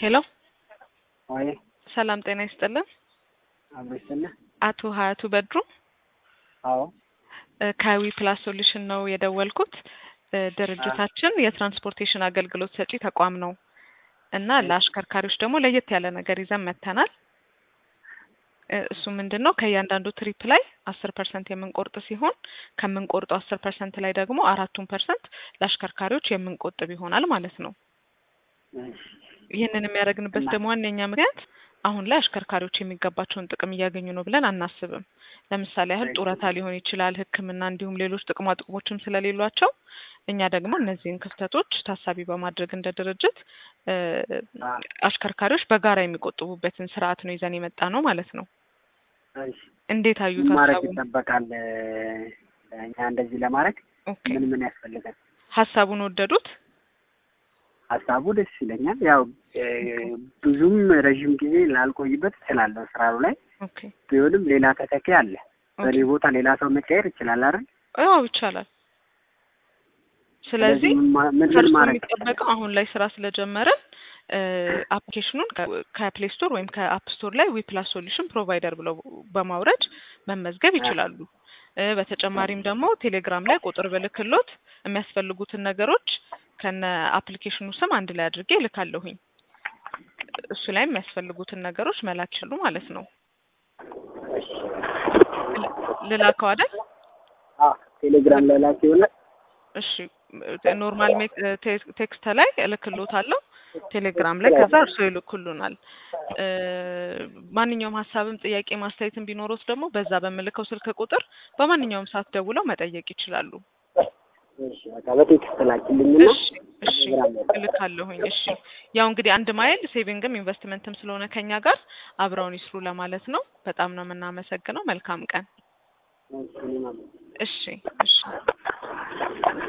ሄሎ ወይ ሰላም ጤና ይስጥልን። አብሮ ይስጥልህ። አቶ ሀያቱ በድሩ አዎ እ ከዊ ፕላስ ሶሉሽን ነው የደወልኩት። እ ድርጅታችን የትራንስፖርቴሽን አገልግሎት ሰጪ ተቋም ነው እና ለአሽከርካሪዎች ደግሞ ለየት ያለ ነገር ይዘን መጥተናል። እ እሱ ምንድን ነው ከእያንዳንዱ ትሪፕ ላይ አስር ፐርሰንት የምንቆርጥ ሲሆን ከምንቆርጠው አስር ፐርሰንት ላይ ደግሞ አራቱን ፐርሰንት ለአሽከርካሪዎች የምንቆጥብ ይሆናል ማለት ነው። እሺ፣ ይህንን የሚያደርግንበት እና- ደግሞ ዋነኛ ምክንያት አሁን ላይ አሽከርካሪዎች የሚገባቸውን ጥቅም እያገኙ ነው ብለን አናስብም። ለምሳሌ ያህል እሺ። ጡረታ ሊሆን ይችላል፣ ሕክምና እንዲሁም ሌሎች ጥቅማ ጥቅሞችም ስለሌሏቸው እኛ ደግሞ እነዚህን ክፍተቶች ታሳቢ በማድረግ እንደ ድርጅት እ አ፣ አሽከርካሪዎች በጋራ የሚቆጥቡበትን ስርዓት ነው ይዘን የመጣ ነው ማለት ነው። እሺ። እንዴት አዩት ምን ማድረግ ሀሳቡን? ይጠበቃል? እኛ እንደዚህ ለማድረግ ኦኬ ምን ምን ያስፈልጋል? ሀሳቡን ወደዱት? ሀሳቡ ደስ ይለኛል። ያው እ፣ ብዙም ረዥም ጊዜ ላልቆይበት እችላለሁ ስራው ላይ ኦኬ ቢሆንም ሌላ ተተኪ አለ። ኦኬ በእኔ ቦታ ሌላ ሰው መቀየር ይችላል አይደል? አዎ ይቻላል። ስለዚህ ምን ማ- ምን ምን ከእርሱ ማድረግ የሚጠበቀው አሁን ላይ ስራ ስለጀመረን አፕሊኬሽኑን ከፕሌይ ስቶር ወይም ከአፕ ስቶር ላይ ዊፕላስ ሶሉሽን ፕሮቫይደር ብለው በማውረድ መመዝገብ ይችላሉ። እ በተጨማሪም ደግሞ ቴሌግራም ላይ ቁጥር ብልክሎት የሚያስፈልጉትን ነገሮች ከነ አፕሊኬሽኑ ስም አንድ ላይ አድርጌ እልካለሁኝ። እሱ ላይ የሚያስፈልጉትን ነገሮች መላክ ይችሉ ማለት ነው። እሺ። ል- ልላከው አይደል? አ፣ ቴሌግራም ላይ ላክ ይሆናል። እሺ ኖርማል ሜክ- ቴ- ቴክስት ላይ እልክሎታለሁ ቴሌግራም ላይ ከዛ እርሶ ይልኩልናል። እ ማንኛውም ሀሳብም ጥያቄ ማስተያየትም ቢኖሩት ደግሞ በዛ በምልከው ስልክ ቁጥር በማንኛውም ሰዓት ደውለው መጠየቅ ይችላሉ። እሺ፣ በቃ በቴክስት ላኪልኝና እሺ እሺ ቴሌግራም ላይ እልካለሁኝ። እሺ ያው እንግዲህ አንድ ማይል ሴቪንግም ኢንቨስትመንትም ስለሆነ ከኛ ጋር አብረውን ይስሩ ለማለት ነው። በጣም ነው የምናመሰግነው። መልካም ቀን። እሺ፣ እኔም አመሰግናለሁ። እሺ እሺ